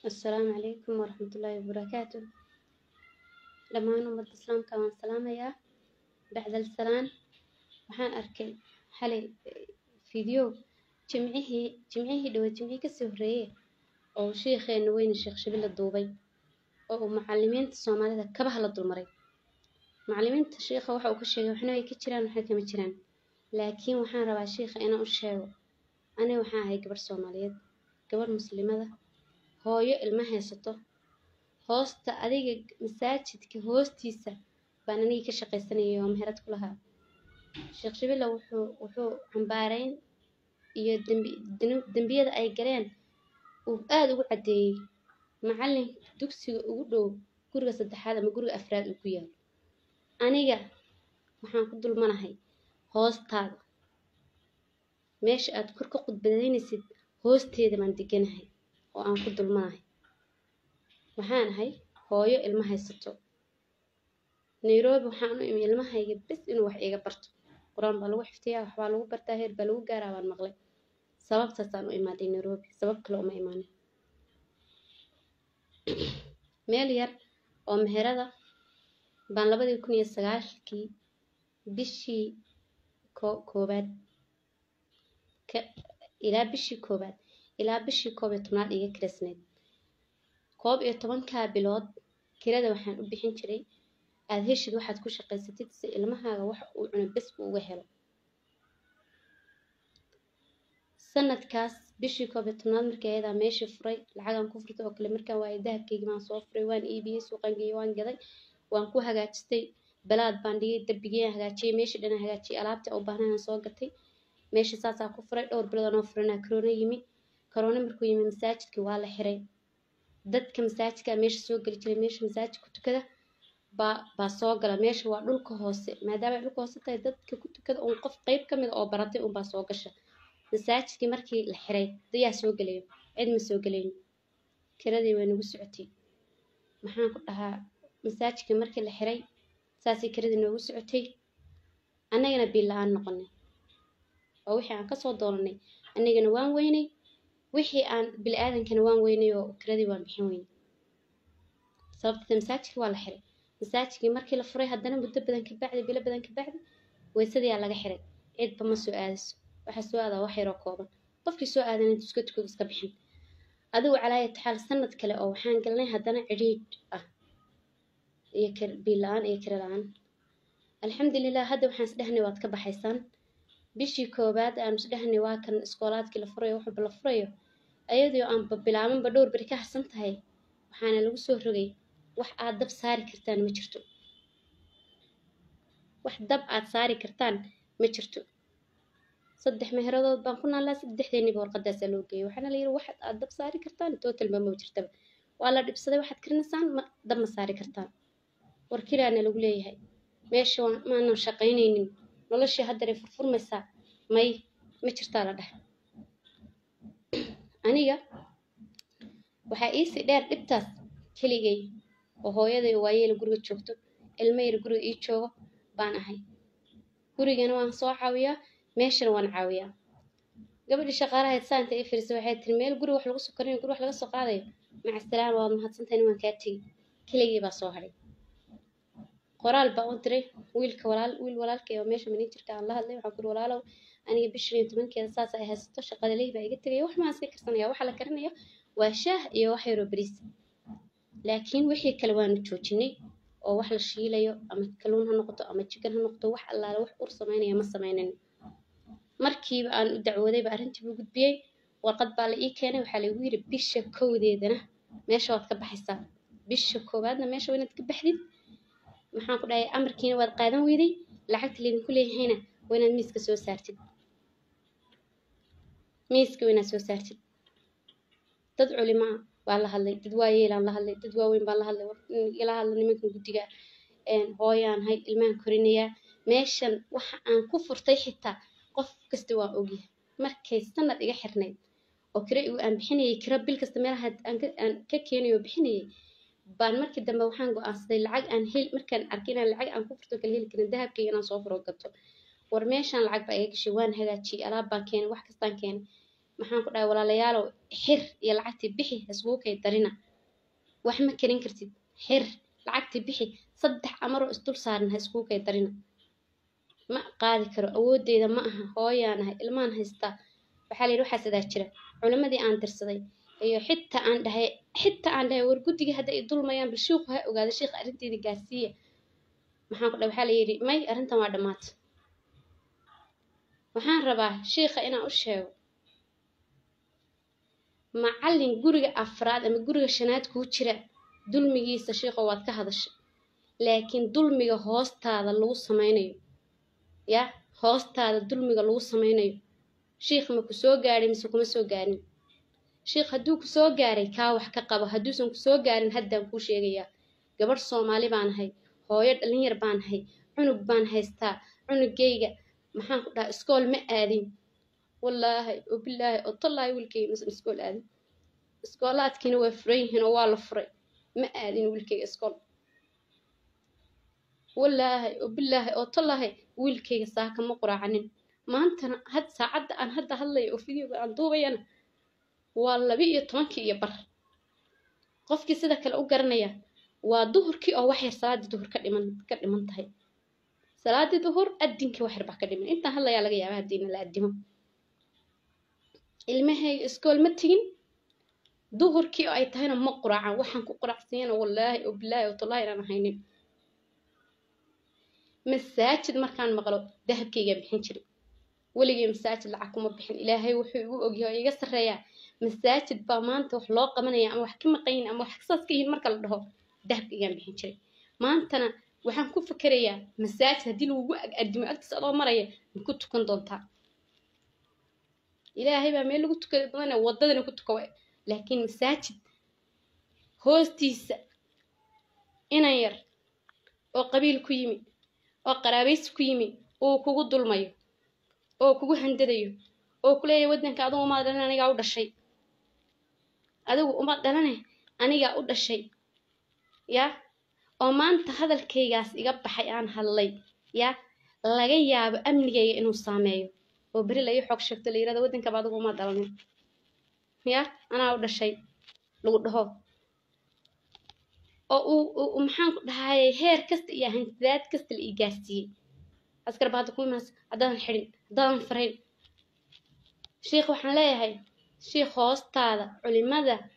Assalaamu calaykum waraxmatullaahi wabarakaatu dhammaan ummadda islaamka waan salaamayaa bacdal salaan waxaan arkay xalay video jimcihii jimcihii dhawa jimcihii kasii horreeyay oo sheekheena weyne sheekh shabila duubay oo uu macallimiinta soomaalida kabaha la dulmaray macallimiinta sheekha waxa uu ka sheegay waxna way ka jiraan waxna kama jiraan laakiin waxaan rabaa sheekha inaan u sheego aniga waxaan ahay gabarh soomaaliyeed gabarh muslimada hooyo ilma haysato hoosta adiga masaajidka hoostiisa baan anigii ka shaqaysanayay oo meherad ku lahaa sheekh shabila wuxuu wuxuu cambaarayn iyo dembi dembiyada ay galeen uu aada ugu caddeeyey macallin dugsiga ugu dhow guriga saddexaad ama guriga afraad uu ku yaalo aniga waxaan ku dulmanahay hoostaada meesha aad kor ka khudbadaynaysid hoosteeda baan deganahay oo aan ku dulmanahay waxaan ahay hooyo ilma haysato nairobi waxaan u imi ilmahayga bes inuu wax iiga barto qur-aan baa lagu xifdiyaa waxbaa lagu bartaa heer baa lagu gaaraa baan maqlay sababtaasaan u imaaday nairobi sabab kale uma imaanin meel yar oo meherada baan labadii kun iyo sagaalkii bishii ko koobaad ka ilaa bishii koobaad ilaa bishii koob iyo tobnaad iga kirasneyd koob iyo tobankaa bilood kirada waxaan u bixin jiray aada heshid waxaad ku shaqaysatid si ilmahaaga wax uu cuno bes uu uga helo sanadkaas bishii koob iyo tobnaad markii ayadaa meeshii furay lacagaan ku furtay oo kale markaan waayay dahabkeygi baan soo furay waan iibiyey suuqaan geeyey waan gaday waan ku hagaajistay balaad baan dhigay darbigiyaan hagaajiyey meeshii dhanaan hagaajiyey alaabtii u baahnayaan soo gatay meeshii saasaa ku furay dhowr bilood anoo furanaa karoona yimi karoona markuu yimi masaajidkii waa la xiray dadka masaajidka meesha soo geli jiray meesha masaajid ku tukada baa baa soo gala meesha waa dhulka hoose maadaama ay dhulka hoose tahay dadka ku tukada uun qof qeyb ka mid oo baratay unbaa soo gasha masaajidkii markii la xiray dayaa soo gelayo cid ma soo gelayn kiradii way nagu socotay maxaan ku dhahaa masaajidkii markii la xiray saasay kiradii noogu socotay annagana biil la-aan noqonay oo wixii aan kasoo doonanay annagana waan weynay wixii aan bili aadankana waan weynay oo kiradii waan bixin weynay sababta masaajidkii waa la xiray masaajidkii markii la furay haddana muddo badan ka bacdi bilo badan ka bacdi weysadiyaa laga xiray cidba ma soo aadayso waxaa soo aadaa wax yaroo kooban qofkii soo aadan intu iska tukado iska bixin adigu calaayat xaal sanad kale oo waxaan galnay haddana cidhiidh ah iyo biil la-aan iyo kira la-aan alxamdulilah hadda waxaan isdhehnay waad ka baxaysaan bishii koobaad aan isdhehnay waa kan iskoolaadkii la furayo waxba la furayo ayadoo aan bilaabanba dhowr beri ka harsan tahay waxaana lagu soo rogay wax aad dab saari kartaan ma jirto wax dab aad saari kartaan ma jirto saddex meheradood baan ku naallaa saddexdeeniba warqadaasaa loo geeyay waxaana la yidhi waxaad aad dab saari kartaan totalba ma jirtaba waa la dhibsaday waxaad karinaysaan ma dab ma saari kartaan war kiraana lagu leeyahay meesha maanan shaqaynaynin noloshii haddaray furfurmaysaa may ma jirtaa la dhahay aniga waxaa iisii dheer dhibtaas keligay oo hooyaday waayeela guriga joogto ilmo yar guriga ii joogo baan ahay gurigana waan soo caawiyaa meeshana waan caawiyaa gabadhii shaqaalahayd saanta ii firisay waxay tiri meel guri wax lagu soo karinayo guri wax laga soo qaadayo maca salaam waad mahadsantahay waan kaa tegi keligii baa soo hadhay qoraal baa u diray wiilka walaal wiil walaalkay oo meesha manin jirka aan la hadlay waxaan kuri walaalow aniga bishan iyo tobankeeda saas ay haysato shaqada lehi baa iga tegaya wax maan sii karsanaya waxa la karinaya waa shaah iyo wax yaroo bariis laakiin wixii kale waanu joojinay oo wax la shiilayo ama kaluun ha noqoto ama jikan ha noqoto wax allaale wax ur samaynaya ma samaynan markiiba aan u dacwoodayba arrintii buu gudbiyey warqad baa la ii keenay waxaa lagu yidhi bisha kowdeedana meesha waad ka baxaysaa bisha koowaadna meesha waa inaad ka baxdid maxaan ku dhahay amarkiina waad qaadan weyday lacagta laydinku leeyahayna waa inaad miiska soo saartid miiska waa inaad soo saartid dad culimaa baa la hadlay dad waayeelaan la hadlay dad waaweyn baan la hadlay igala hadla nimankan guddiga hooyaan hay ilmahan korinayaa meeshan waxa aan ku furtay xitaa qof kasta waa ogyahay markay sanad iga xirnayd oo kira igu aan bixinayay kira bil kasta meelaha aan ka keenayo bixinayay baan markii dambe waxaan go-aansaday lacag aan hel markaan arkay inaan lacag aan ku furto kala heli karin dahabkayga inaan soo furo gato war meeshaan lacag baa iga gashay waan hagaajiyey alaab baan keenay wax kastaan keenay maxaan ku dhahay walaalayaalow xir iyo lacagtii bixi haskugu kay darina wax ma karin kartid xir lacagtii bixi saddex amaroo isdul saaran ha iskugu kay darina ma qaadi karo awoodeyda ma aha hooyaan ahay ilmaan haystaa waxaa la yidhi waxaa sidaa jira culimadii aan dirsaday iyo xitaa aan dhahay xitaa aan dhahay war guddiga hadda ay dulmayaan bal shiiku ha ogaada shiikha arrinteeda gaarsiiya maxaan ku dhahay waxaa la yidhi may arrintan waa dhammaata waxaan rabaa shiikha inaan u sheego macallin guriga afraad ama guriga shanaad kuu jira dulmigiisa shiikho waad ka hadashay laakiin dulmiga hoostaada lagu samaynayo ya hoostaada dulmiga lagu samaynayo shiikh ma ku soo gaadhay mise kuma soo gaarin shiikh hadduu ku soo gaaray kaa wax ka qabo hadduusan ku soo gaarin haddaan kuu sheegayaa gabadh soomaali baan ahay hooyo dhalinyar baan ahay cunug baan haystaa cunugayga maxaan ku dhahaa iskool ma aadin wallaahi oo bilaahi oo tallaahi wiilkayga misan iskool aadin iskoolaadkiina waa furan yihiin oo waa la furay ma aadin wiilkayga iskool wallaahi oo bilaahi oo tallaahi wiilkayga saaka ma quraacanin maantana had saacadda aan hadda hadlayo oo fideoga aan duubayana waa laba iyo tobankii iyo bar qofkii sida kale u garanaya waa duhurkii oo wax yar salaadii duhur ka dhiman ka dhiman tahay salaadii duhur adinkii wax yar baa ka dhiman intaan hadlayaa laga yaabaa haddiina la addimo ilmahayga iskool ma tegin duhurkii oo ay tahayna ma quraacan waxaan ku quraacsiiyana wallaahi oo bilaahi oo tallaahi inaan haynin masaajid markaan maqlo dahabkaygaa bixin jiray weligay masaajid lacag kuma bixin ilaahay wuxuu igu ogyahay oo iga sarreeyaa masaajid baa maanta wax loo qabanaya ama wax ka maqayin ama wax saas ka yihin marka la dhaho dahabkaygaan bixin jiray maantana waxaan ku fikerayaa masaajid haddii lagugu addimo agtiisa adoo maraya ma ku tukan doontaa ilaahay baa meel lagu tukada badana waddadana ku tuka waay laakiin masaajid hoostiisa inan yar oo qabiil ku yimi oo qaraabaysi ku yimi uu kugu dulmayo oo kugu handadayo oo ku leeyahay waddanka adigu umaad dhalan anigaa u dhashay adigu umaad dhalane anigaa u dhashay ya oo maanta hadalkaygaas iga baxay aan hadlay ya laga yaabo amnigayga inuu saameeyo oo beri la ii xoog sheegto la yirahdo waddankaba adigu umaad dhalanin ya anaa u dhashay lagu dhaho oo uu maxaan ku dhahayay heer kasta iyo hantidaad kasta la ii gaarsiiyey askar baa hadda ku imaas haddaadan xidhin haddaadan farayn shiikh waxaan leeyahay shiikh hoostaada culimada